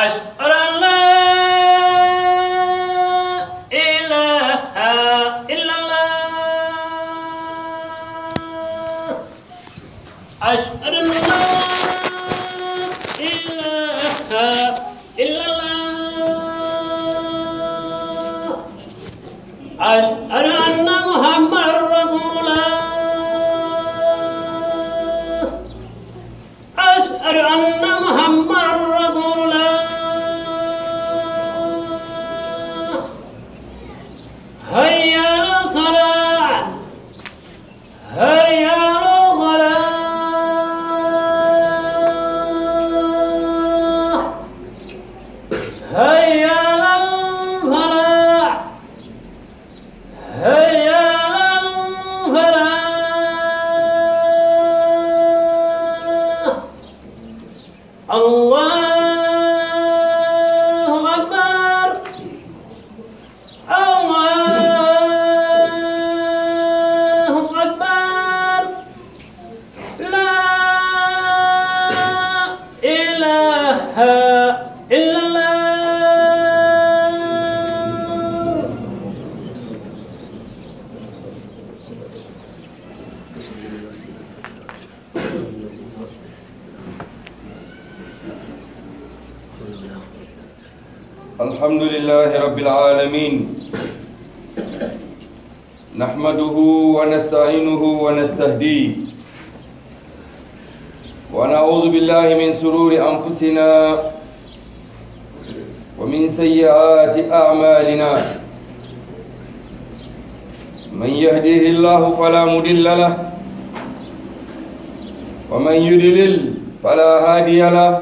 أشهد أن لا إله إلا الله أشهد أن لا إله إلا الله أشهد أن محمد رسول الله أشهد أن محمد رسول الله هيا على الصلاة هيا على الصلاة هيا على الفلاح هيا على الفلاح الله أكبر الله أكبر لا إله إلا الله الحمد لله رب العالمين نحمده ونستعينه ونستهديه ونعوذ بالله من سرور أنفسنا ومن سيئات أعمالنا من يهديه الله فلا مضل له ومن يضلل فلا هادي له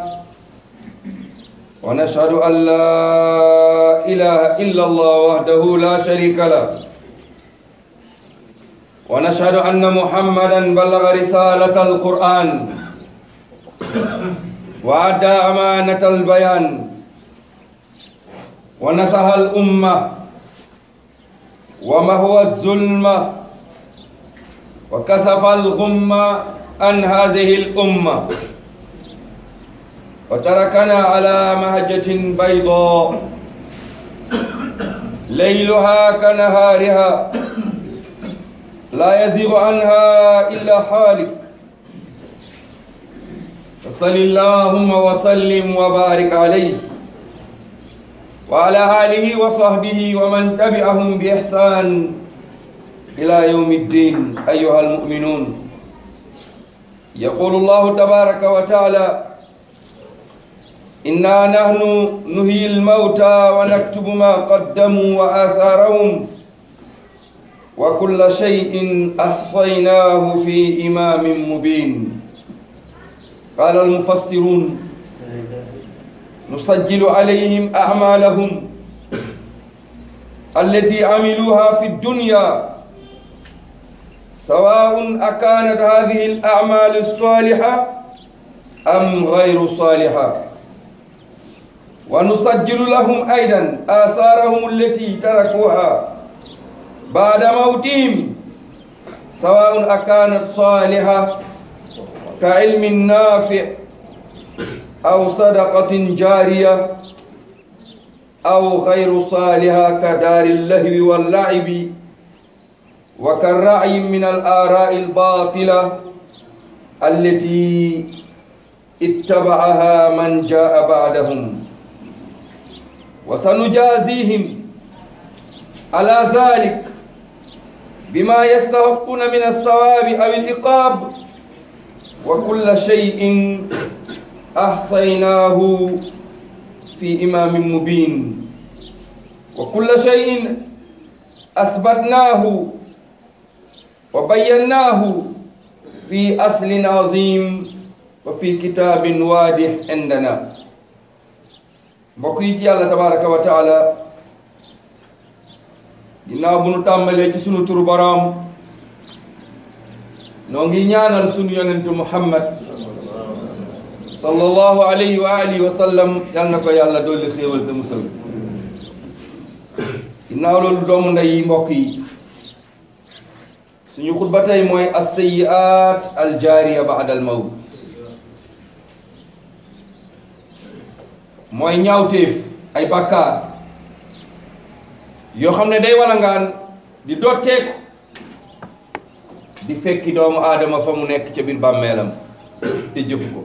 ونشهد أن لا إله إلا الله وحده لا شريك له ونشهد أن محمدا بلغ رسالة القرآن وأدى أمانة البيان ونصح الأمة ومهو الظلمة وكسف الغمة عن هذه الأمة وتركنا على مهجة بيضاء ليلها كنهارها لا يزيغ عنها إلا حالك فصل اللهم وسلم وبارك عليه وعلى آله وصحبه ومن تبعهم بإحسان إلى يوم الدين أيها المؤمنون يقول الله تبارك وتعالى إنا نحن نهي الموتى ونكتب ما قدموا وآثارهم وكل شيء أحصيناه في إمام مبين قال المفسرون نسجل عليهم أعمالهم التي عملوها في الدنيا سواء أكانت هذه الأعمال الصالحة أم غير صالحة ونسجل لهم أيضا آثارهم التي تركوها بعد موتهم سواء أكانت صالحة كعلم نافع أو صدقة جارية أو غير صالحة كدار اللهو واللعب وكالرعي من الآراء الباطلة التي اتبعها من جاء بعدهم وسنجازيهم على ذلك بما يستحقون من الثواب أو العقاب وكل شيء أحصيناه في إمام مبين وكل شيء أثبتناه وبيناه في أصل عظيم وفي كتاب واضح عندنا mbokk yi ci yàlla tabaraka wa taala ginnaaw bu nu tàmbalee ci sunu turu boroom noo ngi ñaanal sunu yonentu muhammad sallallahu alayhi wa alihi wa sallam yal na ko yàlla dolli xéewal te musal ginnaaw loolu doomu ndey yi mbokk yi suñu xutba tey mooy as-sayyi'at al-jaariya ba'da al-mawt mooy ñaawteef ay bàkkaar yoo xam ne day walangaan di dotteeku di fekki doomu aadama fa mu nekk ca biir bàmmeelam te jëfu ko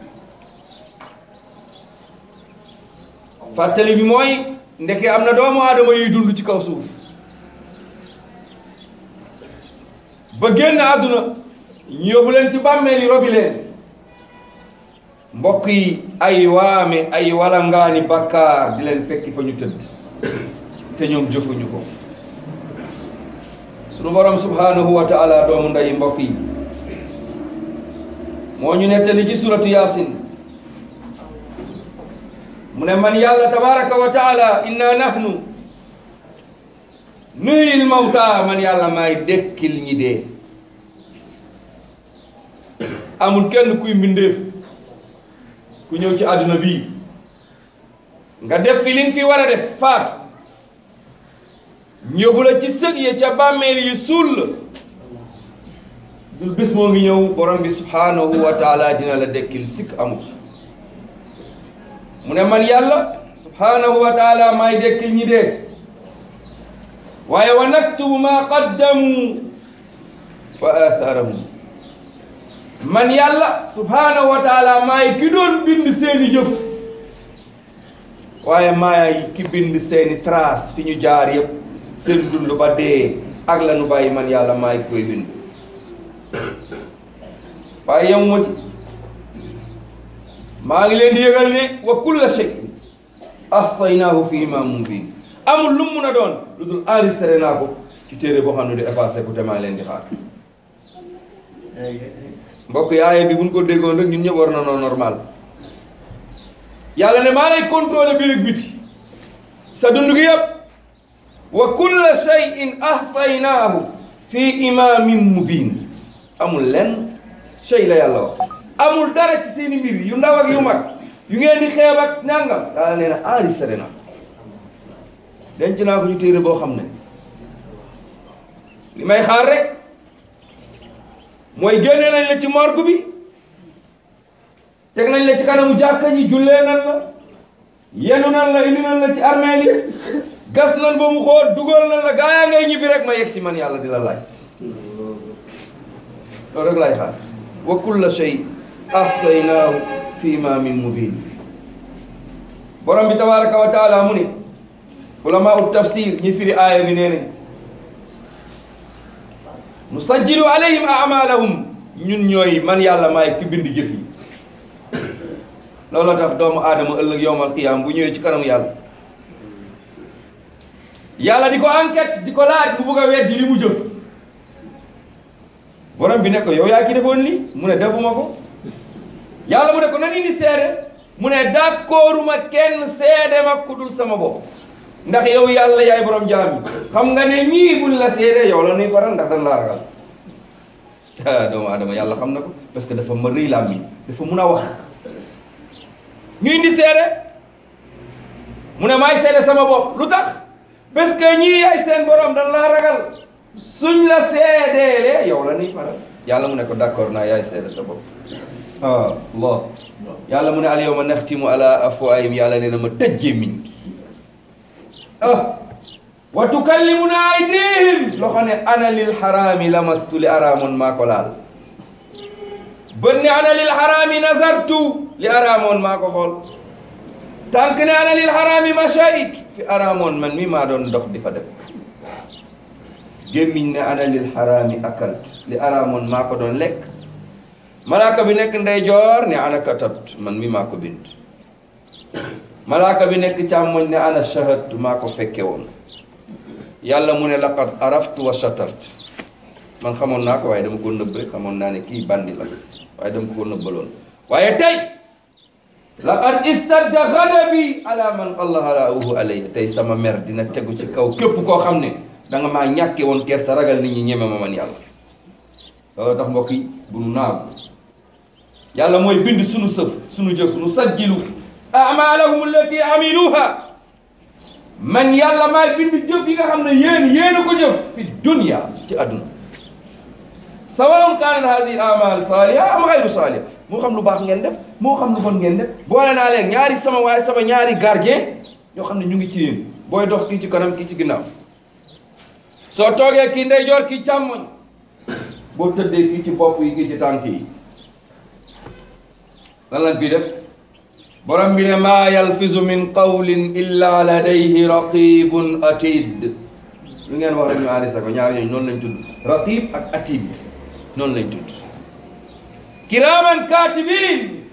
fàttali bi mooy ndeke am na doomu aadama yuy dund ci kaw suuf ba génn àdduna ñu yóbbu leen ci bàmmeel yi robi leen mbokk yi ay waame ay walangaani bakkaar di leen fekki fa ñu tëdd te ñoom jëfuñu ko sunu borom subhanahu wa taala doomu nday mbokk yi moo ñu nettali ci suratu yaasin mu ne man yàlla tabaraka wa taala inna nahnu nuhyil mawta man yàlla maay dekkil ñi dee amul kenn kuy mbindeef ku ñëw ci àdduna bii nga def fi li nga fi war a def faatu ñëbu la ci sëg ya ca bàmmeel yi suul la dul bés moo ngi ñëw borom bi subhanahu wa taala dina la dekkil sikk amut mu ne man yàlla subhanahu wa taala maay dekkil ñi dee waaye wa naktubu ma qaddamu wa atharahum man yàlla subhanahu wa taala maay ki doon bind seeni jëf waaye maay ki bind seeni trace fi ñu jaar yëpp seen dund ba dee ak la nu bàyyi man yàlla maay koy bind waaye yemuma ci maa ngi leen di yëgal ne wa kulla shay ahsaynaahu fi imam mubin amul lu mu mun a doon lu dul enregistré naa ko ci téere boo xam ne di effacé ko te maa leen di xaar mbokk yi aaye bi buñ ko déggoon rek ñun ñëpp war na noo normal yàlla ne maa lay contrôlé biir ak biti sa dund gi yëpp wa kulla shay'in ahsaynaahu fi imamin mubin amul lenn shay la yàlla wax amul dara ci seeni mbir yu ndaw ak yu mag yu ngeen di xeeb ak nangam yàlla nee na enregistré na denc naa ko ci téere boo xam ne li may xaar rek mooy génne nañ la ci morgue bi teg nañ la ci kanamu jàkka ji jullee nan la yenu nan la indi nan la ci armeel yi gas nan ba mu xool dugal nan la gaa yaa ngay ñibbi rek ma yegg si man yàlla di la laaj loolu rek laay xaar wa kulla shay ahsaynaahu fi imamin mubin borom bi tabaraka wa taala mu ne ulama ut tafsir ñi firi aaya bi nee nañ nusajjilu alayhim amalahum ñun ñooy man yàlla maay ki bind jëf yi looloo tax doomu aadama ëllëg yowmal qiyaam bu ñëwee ci kanamu yàlla yàlla di ko enquête di ko laaj bu bugg a weddi li mu jëf borom bi ne ko yow yaa ki defoon li mu ne defuma ko yàlla mu ne ko nan indi seede mu ne d'accorduma kenn seede ma ku dul sama bopp ndax yow yàlla yaay borom jaam yi xam nga ne ñii buñ la seede yow la nuy faral ndax dañ laa ragal ah doomu aadama yàlla xam na ko parce que dafa ma rëy laa mi dafa mun a wax ñu indi seede mu ne maay seede sama bopp lu tax parce que ñii yaay seen borom dañ laa ragal suñ la seedeelee yow la nuy faral yàlla mu ne ko d'accord naa yaay seede sa bopp ah Allah yàlla mu ne al yawma naxtimu ala afwaahim yàlla nee na ma tëj gémmiñ gi ah wa tukallimuna aydihim loo xam ne ana lil xaraami lamastu li araamoon maa ko laal bët ne ana lil xaraami nazartu li araamoon maa ko xool tànk ne ana lil xaraami mashayit fi araamoon man mi maa doon dox di fa dem gémmiñ ne ana lil xaraami akalt li araamoon maa ko doon lekk malaaka bi nekk ndeyjoor ne ana katat man mi maa ko bind malaaka bi nekk càmmoñ ne ana shahadtu maa ko fekke woon yàlla mu ne laqad araftu wa shatartu man xamoon naa ko waaye dama ko nëbb rek xamoon naa ne kii bandi la waaye dama ko nëbbaloon waaye tey laqad istadda ghadabi ala man qallahalaahu alayya tey sama mer dina tegu ci kaw képp koo xam ne da nga maa ñàkke woon kersa ragal nit ñi ñeme ma man yàlla loolu tax mbokk yi bu nu naaw yàlla mooy bind sunu sëf sunu jëf nu sajjilu amalahum allati amiluha man yàlla maay bind jëf yi nga xam ne yéen yéen a ko jëf fi dunya ci àdduna sawaun kaanat hadihi amal saaliha am xayru saaliha moo xam lu baax ngeen def moo xam lu bon ngeen def boole naa leen ñaari sama waaye sama ñaari gardien ñoo xam ne ñu ngi ci yéen booy dox kii ci kanam kii ci ginnaaw soo toogee kii ndeyjoor kii càmmoñ boo tëddee kii ci bopp yi kii ci tànk yi lan lañ fiy def borom bi ne maa yalfizu min qawlin illa ladayhi raqibun atid lu ngeen wax rek ñu arrêté ko ñaar ñooñu noonu lañ tudd raqib ak atid noonu lañ tudd kiraman katibin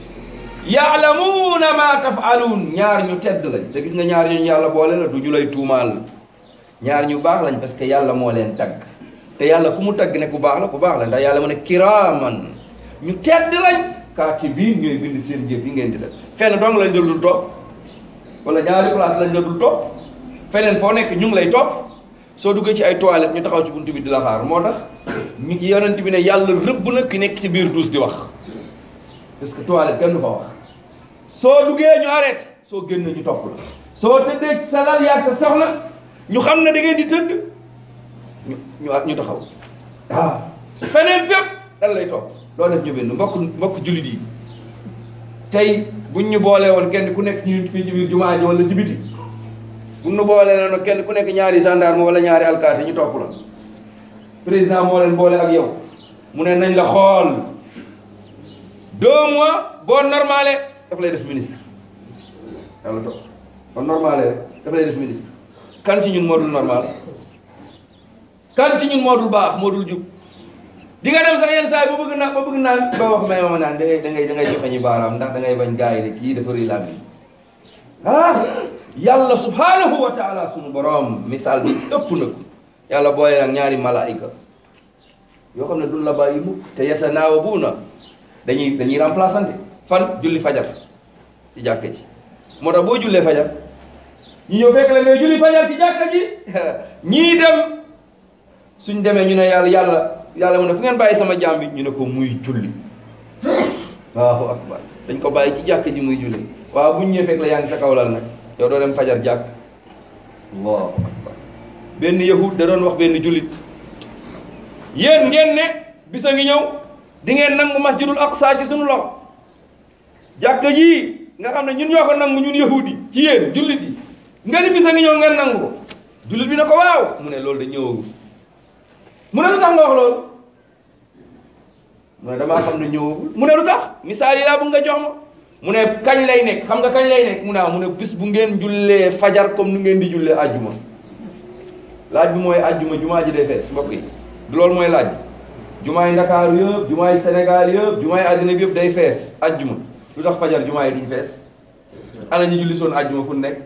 yaalamuuna ma tafaluun ñaar ñu tedd lañ te gis nga ñaar ñooñu yàlla boole la du ñu lay tuumaal ñaar ñu baax lañ parce que yàlla moo leen tagg te yàlla ku mu tagg ne ku baax la ku baax la ndax yàlla mu ne kiraman ñu tedd lañ kaatibiin ñooy bind seen jëf yi ngeen di def fenn dong lañ la dul topp wala ñaari place lañ la dul topp feneen foo nekk ñu ngi lay topp soo duggee ci ay toilettes ñu taxaw ci buntu bi di la xaar moo tax ñu yonent bi ne yàlla rëbb na ki nekk ci biir douche di wax parce que toilette kenn du fa wax soo duggee ñu arrêté soo génn ñu topp la soo tëddee ci sa lal yaag sa soxna ñu xam ne da ngeen di tëdd ñu ñu ñu taxaw waaw feneen fépp dan lay topp loo def ñu benn mbokk mbokk jullit yi tey buñ ñu boolee woon kenn ku nekk ñu fii ci biir jumaa ji wala ci biti buñ ñu boolee woon kenn ku nekk ñaari gendarme wala ñaari alkaati ñu topp la président moo leen boole ak yow mu ne nañ la xool deux mois boo normalé daf lay def ministre yàlla topp boo normalé rek daf lay def ministre kan ci ñun moo dul normal kan ci ñun moo dul baax moo dul jub di nga dem sax yenn saa yi ba bëgg naa ba bëgg naan ba wax may ma naan da ngay da ngay da ngay joxe ñu baaraam ndax da ngay bañ gars yi de kii dafa rëy làmmiñ ah yàlla subhanahu wa taala sunu borom misaal bi ëpp na ko yàlla boole nag ñaari malaayika yoo xam ne duñ la bàyyi mukk te yatanaawabuuna dañuy dañuy remplaçante fan julli fajar ci jàkka ji moo tax boo jullee fajar ñu ñëw fekk la ngay julli fajar ci jàkka ji ñii dem suñ demee ñu ne yàlla yàlla yàlla mu ne fu ngeen bàyyi sama jaam bi ñu ne ko muy julli waaw akbar dañ ko bàyyi ci jàkk ji muy julli waaw buñ ñëwee fekk la yaa ngi sa kaw lal nag yow doo dem fajar jàkk allahu akbar benn yahud da doon wax benn jullit yéen ngeen ne bisa ngi ñëw di ngeen nangu masjidul aqsa ci suñu loxo jàkk ji nga xam ne ñun ñoo ko nangu ñun yahud yi ci yéen jullit yi nga ni bisa ngi ñëw ngeen nangu ko jullit bi ne ko waaw mu ne loolu da ñëwagul mu ne lu tax nga wax loolu mu ne damaa xam ne ñëwagul mu ne lu tax misaal yi laa bëgg nga jox ma mu ne kañ lay nekk xam nga kañ lay nekk mu ne mu ne bis bu ngeen jullee fajar comme nu ngeen di jullee àjjuma laaj bi mooy àjjuma jumaa ji day fees mbokk yi du loolu mooy laaj jumaa yi Ndakaaru yëpp jumaa yi Sénégal yëpp jumaa yi àddina bi yëpp day fees àjjuma lu tax fajar jumaa yi duñ fees ana ñu julli soon àjjuma fu nekk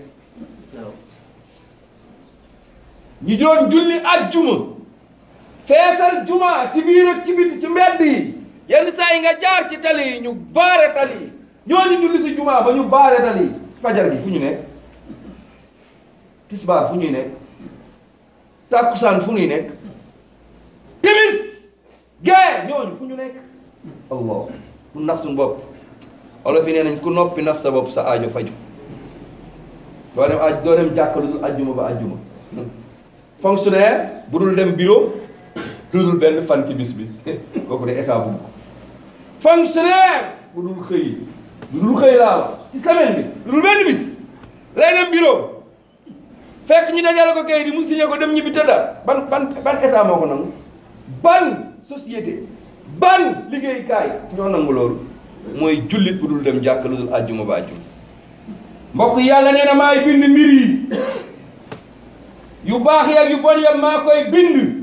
ñu doon julli àjjuma feesal juma ci biir ak ci biti ci mbedd yi yenn saa yi nga jaar ci tali yi ñu baare tali yi ñooñu julli si juma ba ñu baare tali yi fajar gi fu ñu nekk tisbaar fu ñuy nekk tàkkusaan fu ñuy nekk timis gee ñooñu fu ñu nekk allah ku nax suñu bopp olof yi nee nañ ku noppi nax sa bopp sa aajo faju doo dem aj doo dem jàkka lu dul ajjuma ba ajjuma fonctionnaire bu dul dem bureau lu dul benn fan ci bis bi kooku de état bu ko fonctionnaire bu dul xëy lu dul xëy laa wax ci semaine bi lu dul benn bis lay dem bureau fekk ñu dajale ko kayit yi mu signé ko dem ñibbi tëdda ban ban ban état moo ko nangu ban société ban liggéeykaay ñoo nangu loolu mooy jullit bu dul dem jàkk lu dul àjjuma ba àjjuma mbokk yàlla nee na maay bind mbir yi yu baax yeeg yu bon yam maa koy bind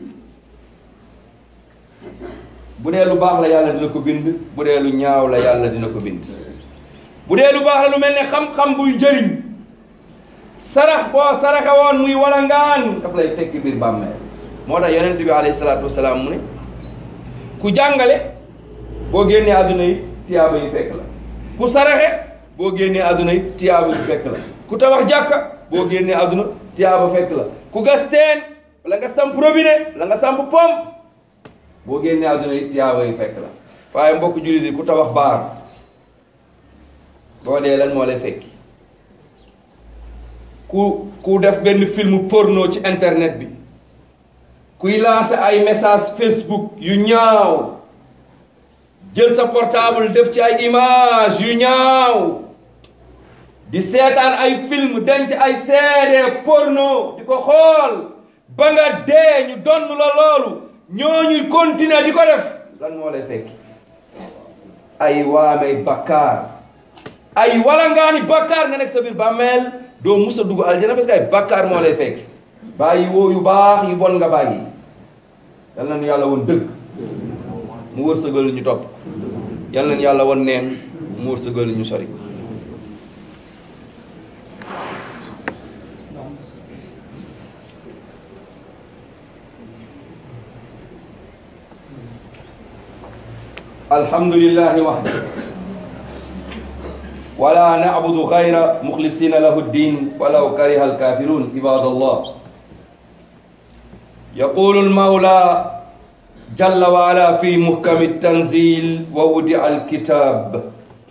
bu dee lu baax la yàlla dina ko bind bu dee lu ñaaw la yàlla dina ko bind bu dee lu baax la lu mel ne xam-xam buy njëriñ sarax boo saraxe woon muy walangaan daf lay fekk biir bàmmeel moo tax yonent bi alayhi salaatu wasalaam mu ne ku jàngale boo génnee àdduna yi tiyaaba yi fekk la ku saraxe boo génnee àdduna yi tiyaaba yi fekk la ku tabax jàkka boo génnee àdduna tiyaaba fekk la ku gas teen wala nga samp robinet wala nga samp pompe boo génnee àdduna yi tiyaaba yi fekk la waaye mbokk jullit yi ku tabax baar boo dee lan moo lay fekki ku ku def benn film porno ci internet bi kuy lancer ay message Facebook yu ñaaw jël sa portable def ci ay image yu ñaaw di seetaan ay film denc ay CD porno di ko xool ba nga dee ñu donn la loolu ñooñu continuer di ko def lan moo lay fekki ay waamey bakkaar ay walangaani bakkaar nga nekk sa biir bàmmeel doo mus a dugg aljana parce que ay bakkaar moo lay fekk bàyyi woo yu baax yu bon nga bàyyi yal na nu yàlla woon dëgg mu wërsëgal ñu topp yal na nu yàlla woon neen mu wërsëgal ñu sori الحمد لله وحده ولا نعبد غير مخلصين له الدين ولو كره الكافرون عباد الله يقول المولى جل وعلا في محكم التنزيل وودع الكتاب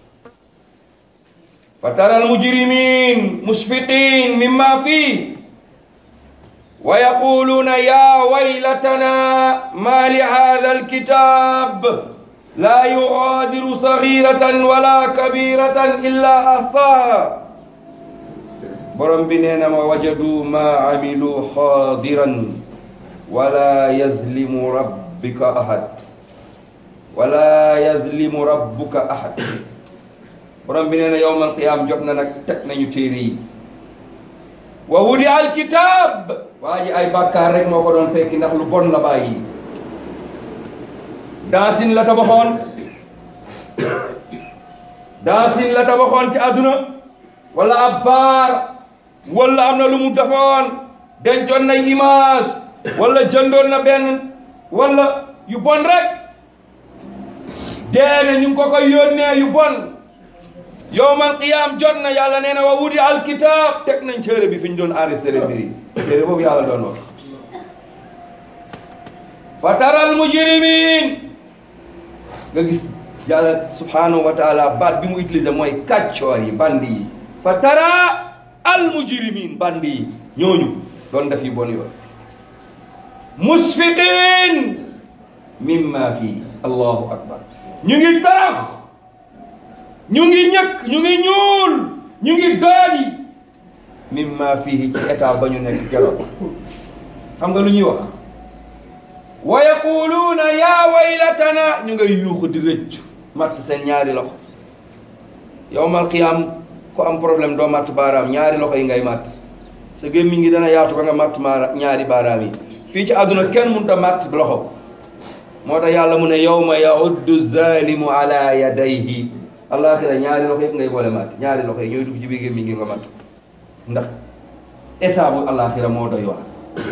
فترى المجرمين مشفقين مما فيه ويقولون يا ويلتنا ما لهذا الكتاب لا يغادر صغيرة ولا كبيرة إلا أحصاها borom bi nee na ma wajadu ma amilu xaadiran wala yazlimu rabbika ahad wala yazlimu rabbuka ahad borom bi nee na yowmal qiyaam jot na nag teg nañu téere yi wa wudi alkitab waa ji ay bàkkaar rek moo ko doon fekki ndax lu bon la bàyyi dansin la tabaxoon dansin la tabaxoon ci àdduna wala ab baar wala am na lu mu defoon dencoon na image wala jëndoon na benn wala yu bon rek deene ñu ngi ko koy yónnee yu bon yowmal qiyaam jot na yàlla nee na wa wudi alkitab teg nañ téere bi fi ñu doon enregistré mbir yi téere boobu yàlla doon wax fa taral mujrimin nga gis yàlla subhanahu wa taala baat bi mu utilisé mooy kàccoor yi bandi yi fa tara al mujrimin bandi yi ñooñu doon def yu bon yoon musfiqin mimma fii allahu akbar ñu ngi tarax ñu ngi ñëkk ñu ngi ñuul ñu ngi doyadi mimma fii ci état ba ñu nekk keroog xam nga lu ñuy wax wa yaquluuna yaa waylatana ñu ngay yuuxu di rëccu matt seen ñaari loxo yowmal qiyaam ku am problème doo matt baaraam ñaari loxo yi ngay matt sa gémmiñ ngi dana yaatu ba nga matt maara ñaari baaraam yi fii ci àdduna kenn mënut a matt loxo moo tax yàlla mu ne yawma yauddu zalimu ala yadayhi alaxira ñaari loxo yëpp ngay boole matt ñaari loxo yi ñooy dugg ci biir gémmiñ ngi nga matt ndax état bu alaxira moo doy waar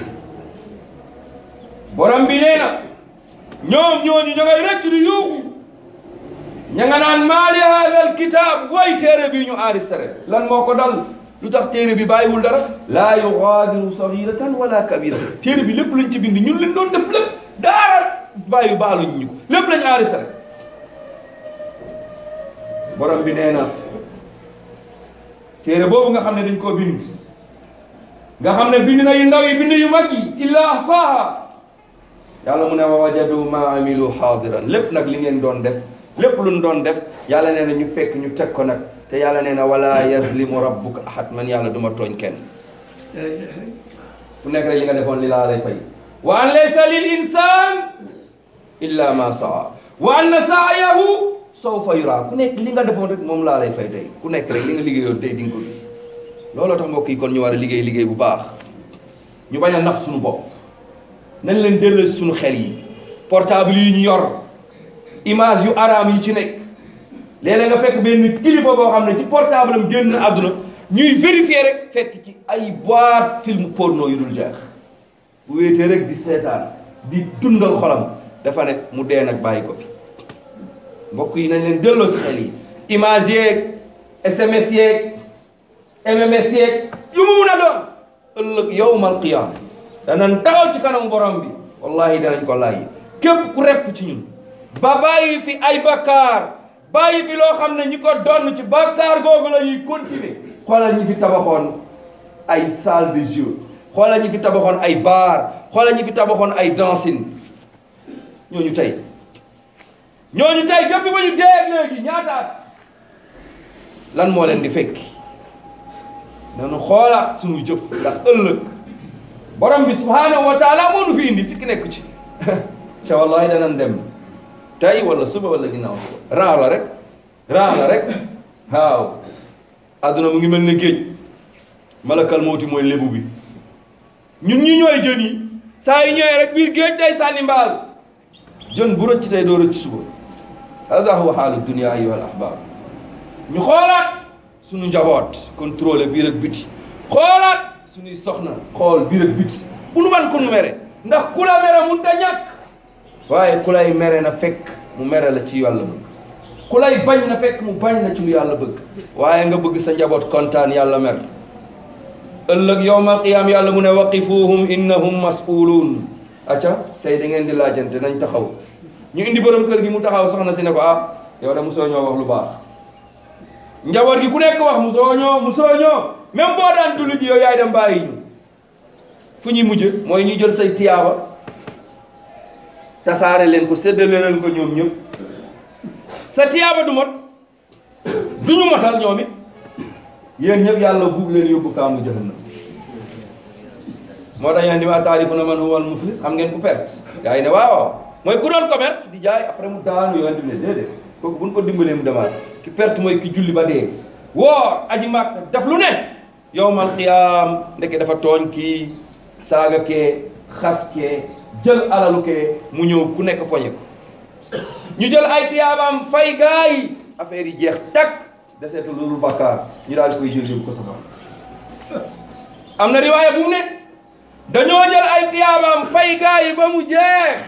borom bi nee na ñoom ñooñu ña ngay rëcc di yuuxu ña nga naan maali haadal kitaab way téere bi ñu enregistré lan moo ko dal lu tax téere bi bàyyiwul dara laa yugaadiru sagiratan wala kabira téere bi lépp lañ ci bind ñun leen doon def lépp daara bàyyi baaluñ ñu ko lépp lañ enregistré borom bi nee na téere boobu nga xam ne dañ koo bind nga xam ne bind na yu ndaw yi bind yu mag yi illa ahsaaha yàlla mu ne wa wajadu ma amilu xaadiran lépp nag li ngeen doon def lépp lu ñu doon def yàlla nee na ñu fekk ñu teg ko nag te yàlla nee na wala yazlimu rabbuka ahad man yàlla duma tooñ kenn ku nekk rek li nga defoon li laa lay fay wa an laysa lil insan illa ma saa wa anna saayahu sawfa yura ku nekk li nga defoon rek moom laa lay fay tey ku nekk rek li nga liggéeyoon tey di nga ko gis looloo tax mbokk yi kon ñu war a liggéey liggéey bu baax ñu bañ a nax suñu bopp nañ leen delloo suñu xel yi portable yi ñu yor image yu araam yi ci nekk léeg-léeg nga fekk benn kilifa boo xam ne ci portable am génn àdduna ñuy vérifier rek fekk ci ay boîte film porno yu dul jeex bu wéetee rek di seetaan di dundal xolam dafa ne mu dee nag bàyyi ko fi mbokk yi nañ leen delloo si xel yi image yeeg SMS yeeg MMS yeeg yu mu mun a doon ëllëg yawmal qiyaama danañ taxaw ci kanamu borom bi wallahi danañ ko laaj képp ku repp ci ñun ba bàyyi fi ay bakkaar bàyyi fi loo xam ne ñi ko donn ci bakkaar googu la ñuy continuer xoolal ñi fi tabaxoon ay salle de jeu xoolal ñi fi tabaxoon ay bar xoolal ñi fi tabaxoon ay dancing ñooñu tey ñooñu tey depuis ba ñu dee léegi ñaata at lan moo leen di fekki nanu xoolaat suñu jëf ndax ëllëg borom bi subhanahu wa taala moo nu fi indi sikki nekk ci te wallahi danañ dem tey wala suba wala ginnaaw suba raa la rek raa la rek waaw adduna mu ngi mel ne géej malakal mawti mooy lébu bi ñun ñi ñooy jën yi saa yu ñëwee rek biir géej day sànni mbaal jën bu rëcc tey doo rëcc suba haza huwa xaalu dunia ayuha al ahbab ñu xoolaat suñu njaboot contrôlé biir ak biti xoolaat suñuy soxna xool biir ak biti bu nu man ko nu mere ndax ku la mere mun ta ñàkk waaye ku lay mere na fekk mu mere la ci yàlla bëgg ku lay bañ na fekk mu bañ la ci lu yàlla bëgg waaye nga bëgg sa njaboot kontaan yàlla mer ëllëg yowmal qiyaam yàlla mu ne waqifuhum innahum mas'uluun acca tey da ngeen di laajante nañ taxaw ñu indi borom kër gi mu taxaw soxna si ne ko ah yow de musoo ñoo wax lu baax njaboot gi ku nekk wax musoo ñoo musoo ñoo même boo daan julli ji yow yaay dem bàyyi ñu fu ñuy mujj mooy ñu jël say tiyaaba tasaare leen ko séddale leen ko ñoom ñëpp sa tiyaaba du mot du ñu motal ñoom it yéen ñëpp yàlla buub leen yóbbu kaamu jahannam moo tax yéen di ma taarifuna man huwa al muflis xam ngeen ku perte gaa yi ne waaw waaw mooy ku doon commerce di jaay après mu daanu yoon di ne déedéet kooku bu ñu ko dimbalee mu demaat ki perte mooy ki julli ba dee woor aji màkk def lu ne yowmal qiyaam ndeke dafa tooñ kii saaga kee xas kee jël alalu kee mu ñëw ku nekk poñe ko ñu jël ay tiyaabaam fay gaa yi affaire yi jeex takk deseetu loolu bakkaar ñu daal di koy jël yóbbu ko safara am na riwaaya bu mu ne dañoo jël ay tiyaabaam fay gaa yi ba mu jeex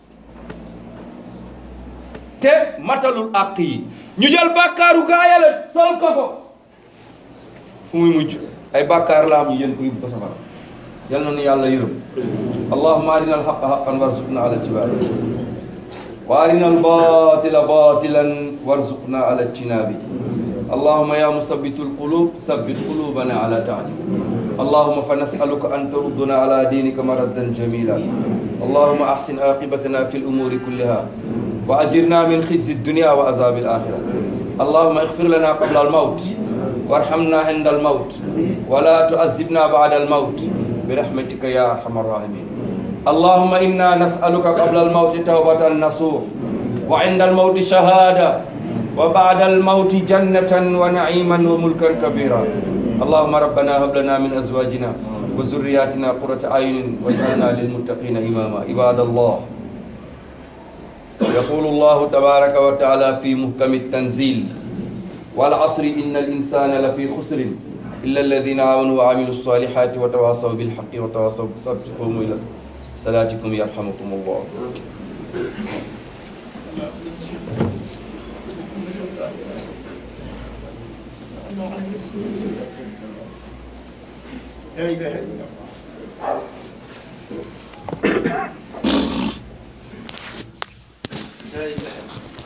te matalul àq yi ñu jël bàkkaaru gaa yàlla sol ko ko fu muy mujj ay bàkkaar la am ñu yéen ko yóbbu ko safara yal na nu yàlla yërëm allahumma arina alhaqa haqan warzuqna ala ittibaai wa arina albatila batilan warzuqna ala ijtinabi اللهم يا مثبت القلوب ثبت قلوبنا على طاعتك اللهم فنسألك أن تردنا على دينك مردا جميلا اللهم أحسن عاقبتنا في الأمور كلها وأجرنا من خزي الدنيا وعذاب الآخرة اللهم اغفر لنا قبل الموت وارحمنا عند الموت ولا تعذبنا بعد الموت برحمتك يا أرحم الراحمين اللهم إنا نسألك قبل الموت توبة نصوح وعند الموت شهادة وبعد الموت جنة ونعيما وملكا كبيرا اللهم ربنا هب لنا من أزواجنا وذرياتنا قرة أعين واجعلنا للمتقين إماما عباد الله يقول الله تبارك وتعالى في محكم التنزيل والعصر إن الإنسان لفي خسر إلا الذين آمنوا وعملوا الصالحات وتواصوا بالحق وتواصوا بالصبر قوموا إلى صلاتكم يرحمكم الله لا إله إلا الله لا إله إلا الله